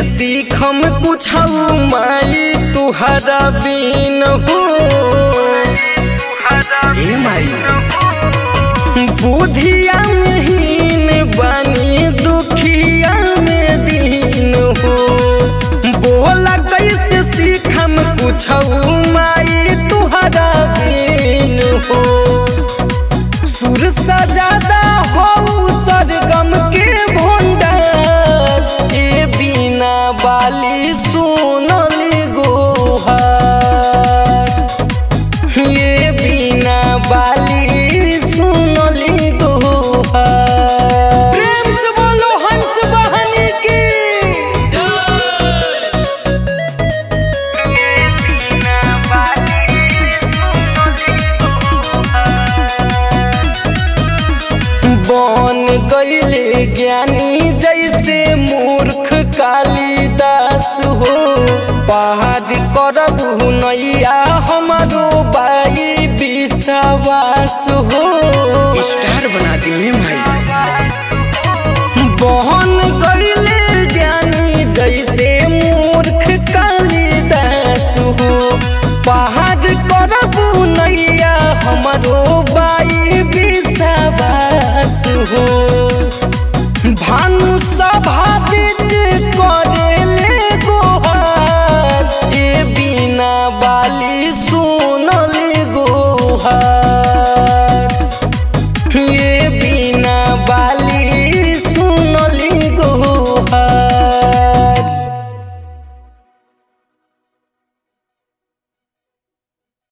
सीखम कुछ माई तुहरा बिन हो ए माई बुधिया में हीन बानी दुखिया में दीन हो बोला कैसे सीखम कुछ माई तुहरा बिन हो सुर सजादा हो सरगम के भंडार ए बिना बाली सुनली गोहार ये बिना बाली सुनली गोहार प्रेम से बोलो हंस बहनी की ये बिना बाली बन गईले ज्ञानी